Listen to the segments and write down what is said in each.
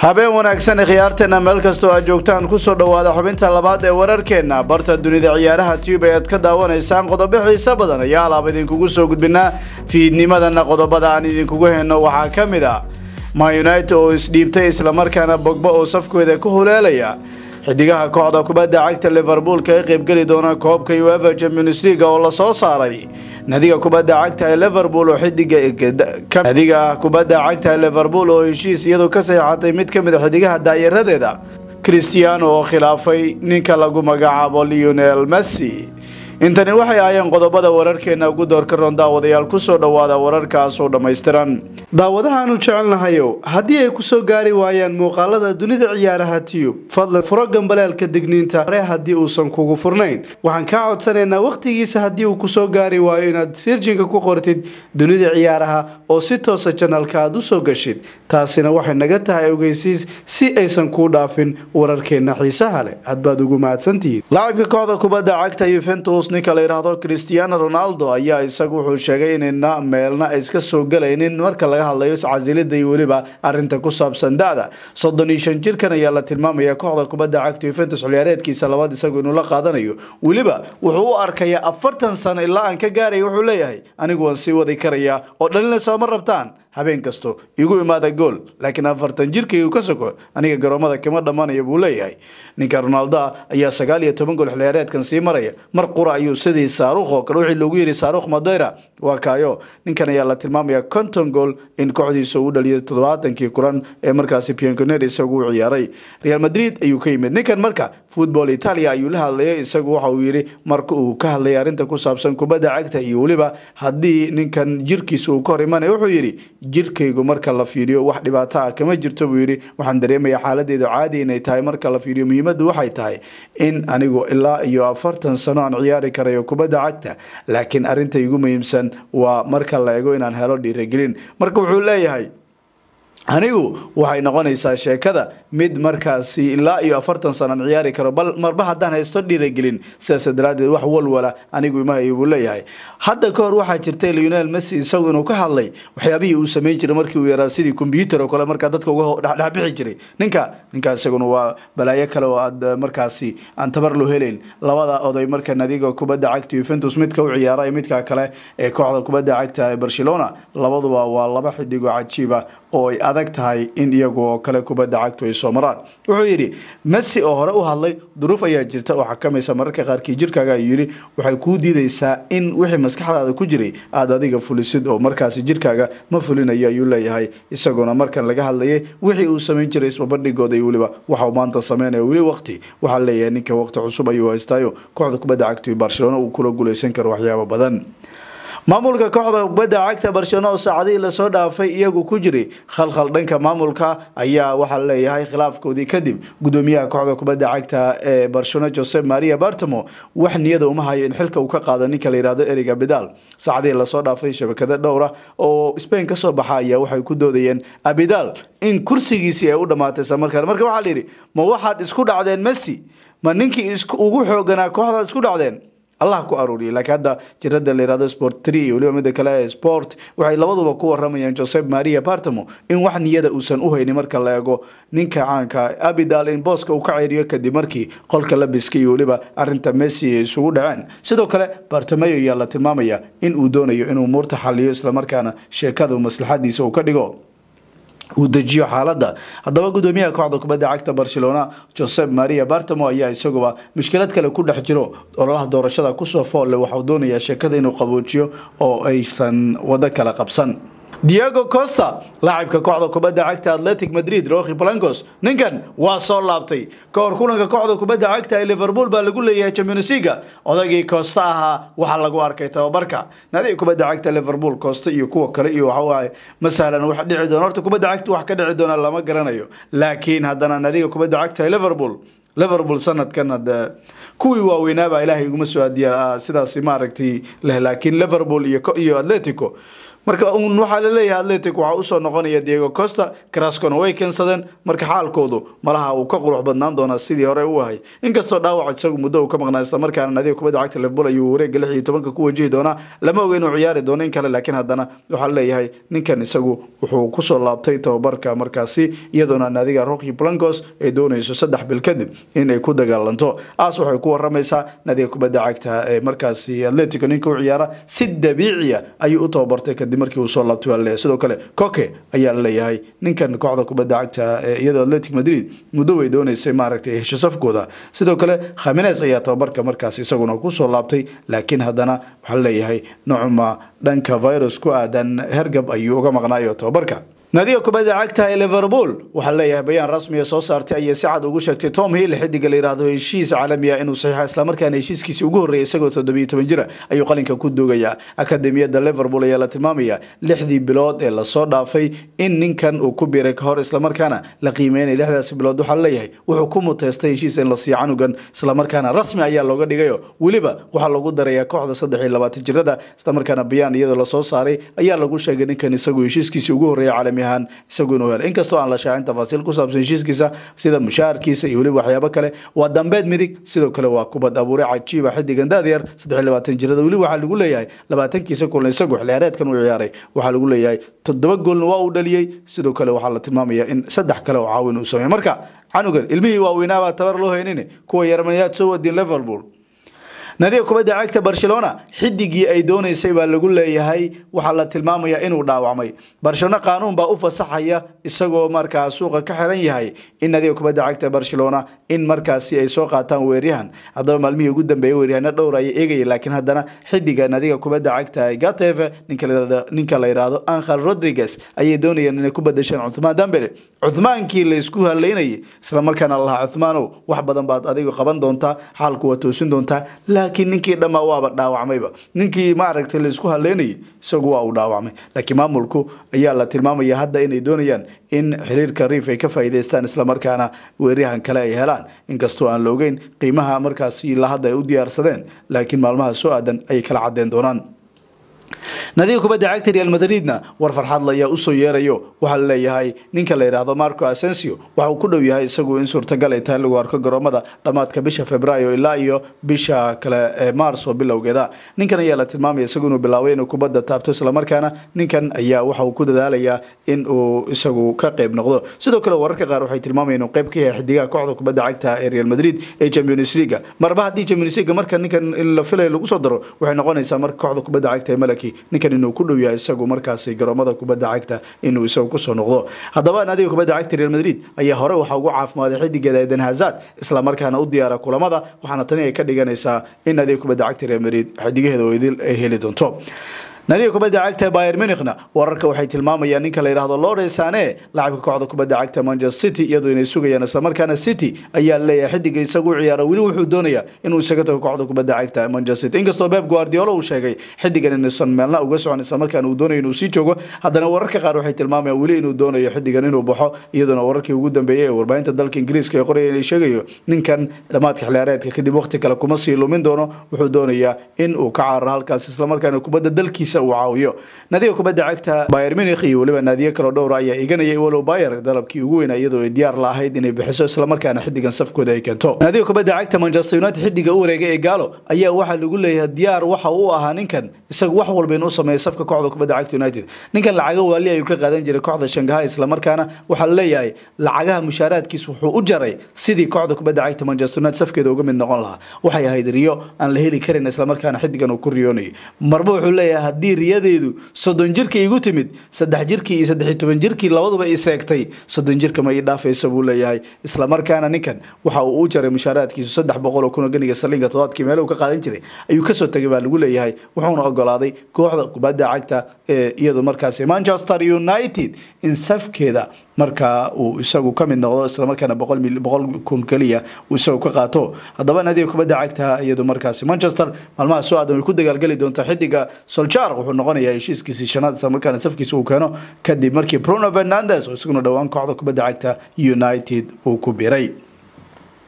habeen wanaagsan khiyaarteena meel kastoo aad joogtaan kusoo dhowaada xubinta labaad ee wararkeenna barta dunida ciyaaraha tube ayaad ka daawanaysaan qodobo xiiso badan ayaa alaab idinkugu soo gudbinaa fiidnimadana qodobada aan idinkugu henno waxaa ka mid ah ma united oo isdhiibtay islamarkaana bogba oo safkooda ku huleelaya xidigaha kooxda kubadda cagta liverpool ka qaybgeli doona koobka uefa champions league oo lasoo saaray nadiga kubadda cagta ee liverpool oo xidiganadiga kubadda cagta ee liverpool oo heshiis iyadu ka saxeexatay mid ka mid a xidigaha daayaradeeda cristiano oo khilaafay ninka lagu magacaabo leonel messi intani waxay ahaayeen qodobada wararkeena ugu doorka roon daawadayaal kusoo dhowaada wararkaasoo dhammaystiran daawadahaanu jecelnahayow haddii ay kusoo gaari waayaan muuqaalada dunida ciyaaraha tiyub fadlan furo gambaleelka digniinta hore haddii uusan kugu furnayn waxaan kaa codsanaynaa wakhtigiisa haddii uu kusoo gaari waayo inaad sirjinka ku qortid dunida ciyaaraha oo si toosa janalka aad usoo gashid taasina waxay naga tahay ogeysiis si aysan kuu dhaafin wararkeena xiisaha leh hadbaad ugu mahadsantihiin laacibka kooxda kubadda cagta yuventus ninka la yidhaahdo cristiano ronaldo ayaa isagu wuxuu sheegay inayna meelna iska soo galaynin marka laga hadlayo casilida iyo weliba arinta ku saabsan da-da soddon iyo shan jirkan ayaa la tilmaamaya kooxda kubadda cagta yuventus xiliyaareedkiisa labaad isagu inuu la qaadanayo weliba wuxuu u arkayaa afartan sano ilaa aan ka gaaraya wuxuu leeyahay anigu waan sii wadi karayaa oo dhalina sooma rabtaan habeen kasto igu imaada gool laakiin afartan jirkaygu ka soko aniga garoomada kama dhammaanaya buu leeyahay ninka ronaldoa ayaa sagaal iyo toban gool xiliyaareedkan sii maraya mar qura ayuu sidii saarukh oo kale wixii loogu yiri saarukh madeyra waa kaayo ninkan ayaa la tilmaamaya konton gool in kooxdiisa uu dhaliyo toddobaatankii kulan ee markaasi pianconer isagu u ciyaaray real madrid ayuu ka yimid ninkan marka football italia ayuu la hadlayay isagu waxa uu yidhi marka uu ka hadlayay arrinta ku saabsan kubadda cagta iyo weliba haddii ninkan jirkiisa uu ka hor imanaya wuxuu yidhi jirkaygu marka la fiiriyo wax dhibaato ah kama jirto buu yidhi waxaan dareemayaa xaaladeedu caadi inay tahay marka la fiiriyo muhiimaddu waxay tahay in anigu ilaa iyo afartan sano aan ciyaari karayo kubadda cagta laakiin arrinta igu muhiimsan waa marka la ego inaan helo dhiiragelin marka wuxuu leeyahay anigu waxay noqonaysaa sheekada mid markaasi ilaa iyo afartan sanaan ciyaari karo bal marba haddaan haysto dhiiragelin sidaas daraadeed wax walwala anigu imahay buu leeyahay hadda ka hor waxaa jirtay leonel messi isagu inuu ka hadlay waxyaabihii uu sameyn jiray markii uu yaraa sidii combyuter oo kale markaa dadka uga dhexbixi jiray ninka ninka isaguna waa balaayo kale oo aad markaasi aan tabar loo helayn labada oday marka nadiga kubadda cagta yuventus midka u ciyaara midka kale ee kooxda kubadda cagta ee barcelona labaduba waa laba xidigo cajiiba oo ay adag tahay in iyagu oo kale kubadda cagtu ay soo maraan wuxuu yidhi messi oo hore u hadlay duruuf ayaa jirta oo xakamaysa mararka qaarkii jirkaaga ayuu yidhi waxay kuu diidaysaa in wixii maskaxdaada ku jiray aada adiga fulisid oo markaasi jirkaaga ma fulinayo ayuu leeyahay isaguna markan laga hadlayay wixii uu samayn jiray isbabandhigooda iyo weliba waxau maanta sameynaya weli waqti waxaa leeyahay ninka waqti cusub ayuu haystaayo kooxda kubadda cagtu barcelona uu kula guuleysan karo waxyaabo badan maamulka kooxda kubadda cagta barcelona oo saacadihii lasoo dhaafay iyagu ku jiray khalkhal dhanka maamulka ayaa waxaa leeyahay khilaafkoodii kadib gudoomiyaha kooxda kubadda cagta ee barcelona josep maria bartamo wax niyada uma hayo in xilka uu ka qaado ninka la yihahdo eriga bidal saacadihii lasoo dhaafay shabakado dhowra oo spain kasoo baxa ayaa waxay ku doodayeen abidal in kursigiisii ay u dhamaatay islamarkaana marka waxaa layidhi ma waxaad isku dhacdeen messi ma ninkii ugu xooganaa kooxdaad isku dhacdeen allah ku aruuriyay laakiin hadda jirada la yihahdo sport tree iyo weliba mida kale ee sport waxay labaduba ku waramayaan josep maria bartamo in wax niyada uusan u haynin marka la eego ninka caanka abidal in booska uu ka ceeriyo kadib markii qolka labiska iyo weliba arinta messi ay isugu dhaceen sidoo kale bartamayo ayaa la tilmaamaya in uu doonayo inuu muurta xaliyo islamarkaana sheekada maslaxadiisa uu ka dhigo uu dejiyo xaaladda haddaba gudoomiyaha kooxda kubadda cagta barcelona josep maria bartamo ayaa isaguba mushkilad kale ku dhex jiro ololaha doorashada kusoo foolle waxau doonayaa sheekada inuu qaboojiyo oo aysan wado kala qabsan diego costa laacibka kooxda kubadda cagta atletic madrid rohi blancos ninkan waa soo laabtay ka hor kulanka kooxda kubadda cagta ee liverpool baa lagu leeyahay championsliga odaygii costa ahaa waxaa lagu arkay tababarka nadiga kubadda cagta liverpool costa iyo kuwa kale iyo waxawaaye ma sahlan wax dhici doona horta kubadda cagta wax ka dhici doona lama garanayo laakiin haddana nadiga kubadda cagta ee liverpool liverpool sanadkan hade kuwii waaweynaabaa ilaahay iguma soo adiya sidaas maaragtay leh laakiin liverpool iyo atletico marka un waxaa laleeyahay atletic waxaa usoo noqonaya diego costa crascona way keensadeen marka xaalkoodu malaha uu ka qurux badnaan doonaa sidii hore u ahay inkastoo dhaawac isagu muddo uu ka maqnaa islamarkaana nadiga kubadda cagta liverpool ayuu wareega lix iyo tobanka ku wajihi doonaa lama oga inuu ciyaari doono in kale laakiin haddana waxaa laleeyahay ninkan isagu wuxuu kusoo laabtay tababarka markaasi iyadoona naadiga rocky blancos ay doonayso saddex bil kadib in ay ku dagaalanto aas waxay ku waramaysaa naadiga kubadda cagta ee markaasi atletico ninka u ciyaara si dabiiciya ayuu u tababartay kadib markii uu soo laabtay waa laleeyahay sidoo kale coke ayaa laleeyahay ninkan kooxda kubadda cagta ee iyadoo atletic madrid muddo way doonaysay maaragtay hesho safkooda sidoo kale khamines ayaa tababarka markaas isaguna kusoo laabtay laakiin haddana waxaa laleeyahay nocuma dhanka virus ku aadan hergab ayuu uga maqnaayo tababarka naadiga kubadda cagta ee liverpool waxaa leeyahay bayaan rasmiga soo saartay ayay si cad ugu sheegtay tom hill xidiga la yidhaahdo heshiis caalami ah inuu saxiixa islamarkaana heshiiskiisii ugu horreeyay isagoo toddobiyo toban jira ayuu qalinka ku doogayaa akademiyadda liverpool ayaa la tilmaamaya lixdii bilood ee lasoo dhaafay in ninkan uu ku biiray kahor islamarkaana la qiimeynaya lixdaasi bilood waxaa leeyahay wuxuu ku muteystay heshiis in la siiyo canugan islamarkaana rasmi ayaa looga dhigayo weliba waxaa lagu darayaa kooxda saddex iyo labaatan jirada islamarkaana bayaan iyadoo lasoo saaray ayaa lagu sheegay ninkan isagu heshiiskiisii ugu horreeya caalami ahaan isagu inuu helo inkastoo aan la shaacin tafaasiil ku saabsan heshiiskiisa sida mushaharkiisa iyo weliba waxyaabo kale waa dambeed midig sidoo kale waa kubad abuure cajiiba xidigan daadiyar saddex iyo labaatan jirada weli waxaa lagu leeyahay labaatankiisa kulan isagu xilciyaareedkan uu ciyaaray waxaa lagu leeyahay toddoba goolna waa uu dhaliyey sidoo kale waxaa la tilmaamaya in saddex kale oo caawin uu sameeyey marka canugan ilmihii waaweynaabaa tabar loo haynin kuwa yarmaniyaad soo wadin liverpool naadiga kubadda cagta barcelona xidigii ay doonaysay baa lagu leeyahay waxaa la tilmaamaya inuu dhaawacmay barcelona qaanuun baa u fasaxaya isagoo markaa suuqa ka xiran yahay in naadiga kubadda cagta barcelona in markaasi ay soo qaataan weeryahan haddaba maalmihii ugu dambeeyay weeryahano dhowr ayay eegaya laakiin haddana xidiga naadiga kubadda cagta gateve ninka la yidhaahdo angel rodriguez ayay doonayeen inay ku badasheen cuthmaan dambele cuthmaankii la isku haleynayay islamarkaana lalahaa cuthmaanow wax badan baad adigu qaban doontaa xaalku waa toosin doontaa laakiin ninkii dhammaa waaba dhaawacmayba ninkii maaragtay laisku haleynayay isagu waa uu dhaawacmay laakiin maamulku ayaa la tilmaamaya hadda inay doonayaan in xiriirka riif ay ka faa'iidaystaan islamarkaana weeryahan kale ay helaan inkastoo aan la ogeyn qiimaha markaasi la hadda ay u diyaarsadeen laakiin maalmaha soo aadan ayay kala cadeen doonaan nadiga kubadda cagta real madridna war farxadla ayaa usoo yeerayo waxaa laleeyahay ninka la yidhaahdo marco asensio waxa uu ku dhow yahay isagu in suurtagal ay tahay lagu arko garoomada dhammaadka bisha februaayo ilaa iyo bisha kale ee maarso bilowgeeda ninkan ayaa la tilmaamaya isagu inuu bilaabay inuu kubadda taabto islamarkaana ninkan ayaa waxa uu ku dadaalayaa in uu isagu ka qeyb noqdo sidoo kale wararka qaar waxay tilmaamayeen inuu qeyb ka yahay xidigaha kooxda kubadda cagta ee real madrid ee champions league marba haddii champions league marka ninkan la filayo lagu soo daro waxay noqonaysaa marka kooxda kubadda cagta ee malaki ninkan inuu ku dhow yahay isagu markaasi garoomada kubadda cagta inuu isagu kusoo noqdo haddaba naadiga kubadda cagta real madrid ayaa hore waxaa ugu caafimaaday xidigeeda eden hazard islamarkaana u diyaara kulamada waxaana tani ay ka dhiganaysaa in naadiga kubadda cagta real madrid xidigaheeda weydil ay heli doonto naadiga kubadda cagta bayer munichna wararka waxay tilmaamayaan ninka la yidhaahdo lore sane lacabka kooxda kubadda cagta manchester city iyadoo inay sugayaan islamarkaana city ayaa leeyahay xidiga isagu ciyaara weli wuxuu doonayaa inuu isaga tago kooxda kubadda cagta manchester city inkastoo pep guardiola uu sheegay xidigan inuusan meelna uga socon islamarkaana uu doonayo inuu sii joogo haddana wararka qaar waxay tilmaamayaan weli inuu doonayo xidigan inuu baxo iyadoona wararkii ugu dambeeyey ee warbaahinta dalka ingiriiska ee qoraya inay sheegayo ninkan dhammaadka xilciyaareedka kadib waqti kale kuma sii lumin doono wuxuu doonayaa in uu ka cararo halkaas islamarkaana kubadda dalkiisa uu caawiyo naadiga kubadda cagta bayer munich iyo weliba naadiyo kaloo dhowra ayaa iganayay walow bayer dalabkii ugu weynaa iyadoo ay diyaar la ahayd inay bixiso islamarkaana xidigan safkooda ay keento naadiga kubadda cagta manchester united xidiga u wareegay ee gaalo ayaa waxaa lagu leeyahay diyaar waxa uu ahaa ninkan isagu wax walba inuu sameeya safka kooxda kubadda cagta united ninkan lacaga waali ayuu ka qaadan jiray kooxda shangaha islamarkaana waxaa laleeyahay lacagaha mushaaraadkiis wuxuu u jaray sidii kooxda kubadda cagta manchester united safkeeda uga mid noqon lahaa waxay ahayd riyo aan la heli karin islamarkaana xidigan uu ku riyoonayay marba wuxuu leeyahay haddii riyadeedu soddon jirka igu timid saddex jirkii iyo saddex iyo toban jirkii labaduba i seegtay soddon jirka ma ii dhaafaysa buu leeyahay islamarkaana ninkan waxa uu u jaray mushaaraadkiisu saddex boqol oo kun oo ganiga salinga toddobaadkii meel uu ka qaadan jiray ayuu kasoo tegay baa lagu leeyahay wuxuuna ogolaaday kooxda kubadda cagta ee iyadu markaasi manchester united in safkeeda markaa uu isagu ka mid noqdo islamarkaana boqol boqol kun keliya uu isagu ka qaato haddaba naadiga kubadda cagta iyadu markaasi manchester maalmaha soo aadan way ku dagaalgeli doontaa xidiga soljar wuxuu noqonayaa heshiiskiisii shanaad islamarkaana safkiisa uu keeno kadib markii bruno fernandes oo isaguna dhowaan kooxda kubadda cagta united uu ku biray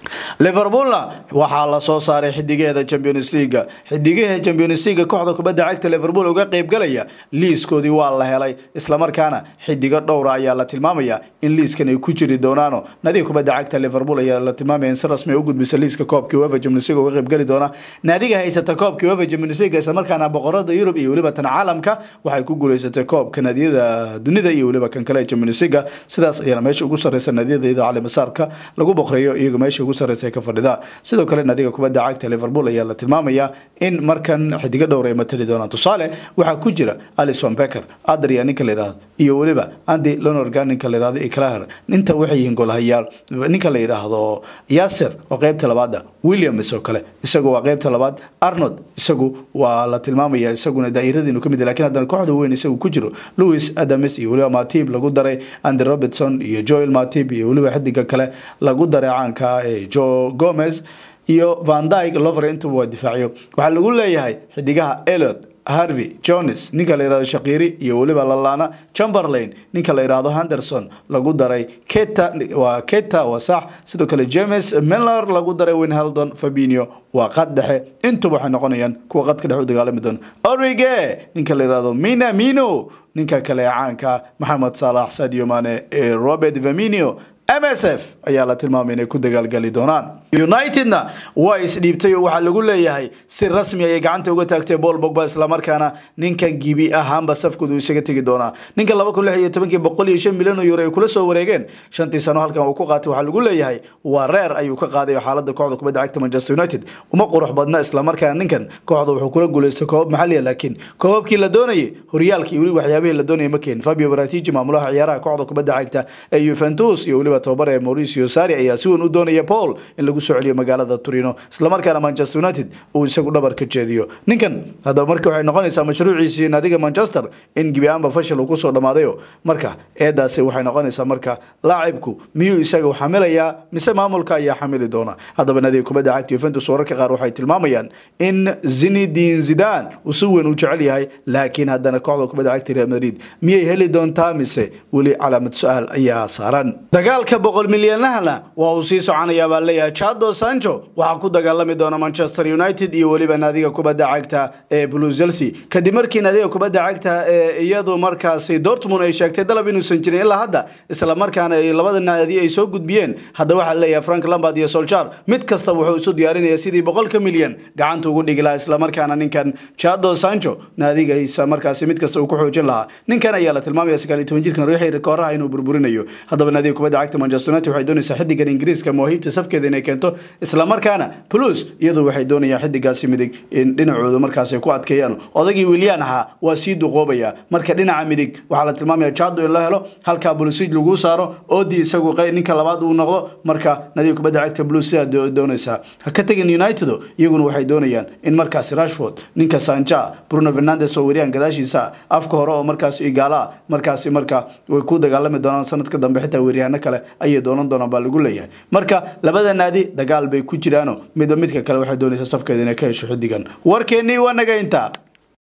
liverpoolna waxaa la soo saaray xidigaheeda champions leaga xidigaha champions leaga kooxda kubadda cagta liverpool uga qaybgalaya liiskoodii waa la helay islamarkaana xidigo dhowra ayaa la tilmaamaya in liiskan ay ku jiri doonaano naadiga kubadda cagta liverpool ayaa la tilmaamaya in si rasmi ay u gudbisa liiska koobkii uefa champions league uga qaybgali doona naadiga haysata koobkii uefa champions league islamarkaana boqorada yurub iyo weliba tan caalamka waxay ku guuleysatay koobka naadiyada dunida iyo weliba kan kale ee champions league sidaas ayaana meesha ugu sareysa naadiyada iyadoo cali masaarka lagu boqreeyo iyaga meesha ugu sareysa ka fadhida sidoo kale naadiga kubadda cagta liverpool ayaa la tilmaamaya in markan xidigo dhowr ay matali doonaan tusaale waxaa ku jira alison becker adria ninka la yidhaahdo iyo weliba andy lonorgan ninka la yidhahdo iclaher inta waxay yihiin golhayaal ninka la yidhaahdo yasir oo qeybta labaada williams oo kale isagu waa qeybta labaad arnold isagu waa la tilmaamaya isaguna daa'iradiinu kamid lakin haddana kooxda weyn isagu ku jiro louis adams iyo weliba matib lagu daray andy robertson iyo joel matib iyo weliba xidiga kale lagu daray caanka ee jo gomez iyo van dyke lover intuba waa difaaciyo waxaa lagu leeyahay xidigaha elot harvey jones ninka la yihahdo shakiri iyo weliba lalana chamberlain ninka la yidhaahdo henderson lagu daray keta waa keta waa sax sidoo kale james miller lagu daray winheldon fabinio waa qad dhexe intuba waxay noqonayaan kuwa qadka dhexe u dagaalami doona orige ninka la yihahdo mina mino ninka kale ee caanka maxamed saalax sadio mane ee robert vaminio m s f ayaa la tilmaamay inay ku dagaalgali doonaan unitedna waa isdhiibtay oo waxaa lagu leeyahay si rasmi ayay gacanta uga taagtay bol bogba islamarkaana ninkan gibi ahaanba safkoodu isaga tegi doonaa ninka laba kun lix iyo tobankii boqol iyo shan milyan oo euro ay kula soo wareegeen shantii sano halkan uu ku qaatay waxaa lagu leeyahay waa reer ayuu ka qaaday xaalada kooxda kubadda cagta manchester united uma qurux badna islamarkaana ninkan kooxda wuxuu kula guuleystay koobab maxaliya laakiin koobabkii la doonayay horyaalkii weli waxyaabihii la doonayay ma keen fabio baratiji maamulaha ciyaaraha kooxda kubadda cagta ee juventus iyo weliba tobabar ee mauricio sari ayaa si weyn u doonaya paul in lagu soo celiyo magaalada turino islamarkaana manchester united uu isagu dhabar ka jeediyo ninkan haddaba marka waxay noqonaysaa mashruuciisii naadiga manchester in gebi ahaanba fashil uu kusoo dhammaadayo marka eedaasi waxay noqonaysaa marka laacibku miyuu isaga xamilayaa mise maamulka ayaa xamili doona haddaba naadiga kubadda cagta juventus wararka qaar waxay tilmaamayaan in zinedine zidane uu si weyn u jecel yahay laakiin haddana kooxda kubadda cagta real madrid miyay heli doontaa mise weli calaamad su-aal ayaa saaran dagaalka boqol milyanahana waa uu sii soconayaa baa leeyahay chado sancho waxaa ku dagaalami doona manchester united iyo weliba naadiga kubadda cagta ee blue chelsea kadib markii naadiga kubadda cagta ee iyadu markaasi dortmund ay sheegtay dalab inuusan jirin ilaa hadda isla markaana ay labada naadi ay soo gudbiyeen hadda waxaa leeyahay frank lambard iyo solchar mid kasta wuxuu isu diyaarinaya sidii boqolka milyan gacanta ugu dhigi lahaa islamarkaana ninkan chado sancho naadigiisa markaasi mid kasta uu ku xoojin lahaa ninkan ayaa la tilmaamaya sagaal iyo toban jirkan riixi kooraha inuu burburinayo haddaba naadiga kubadda cagta manchester united waxay doonaysaa xidigan ingiriiska mawaahiibta safkeeda inay keento islamarkaana plus iyadu waxay doonayaan xidigaasi midig in dhinacoodu markaas ay ku adkeeyaan odagii wilyan ahaa waa sii duqoobaya marka dhinaca midig waxaa la tilmaamaya jado in la helo halkaa blusig lagu saaro odi isagu ninka labaad uu noqdo marka nadiga kubadda cagta blue sidaa doonaysaa ha ka tegin united iyaguna waxay doonayaan in markaasi rashford ninka sanja bruno fernandes oo weriyaan gadaashiisa afka hore oo markaas igaala markaasi marka way ku dagaalami doonaan sanadka dambe xitaa weeryahaano kale ayay doonan doonaan baa lagu leeyahay marka labada naadi dagaal bay ku jiraano midba midka kale waxay doonaysaa safkeeda inay ka hesho xidigan warkeennii waa naga intaa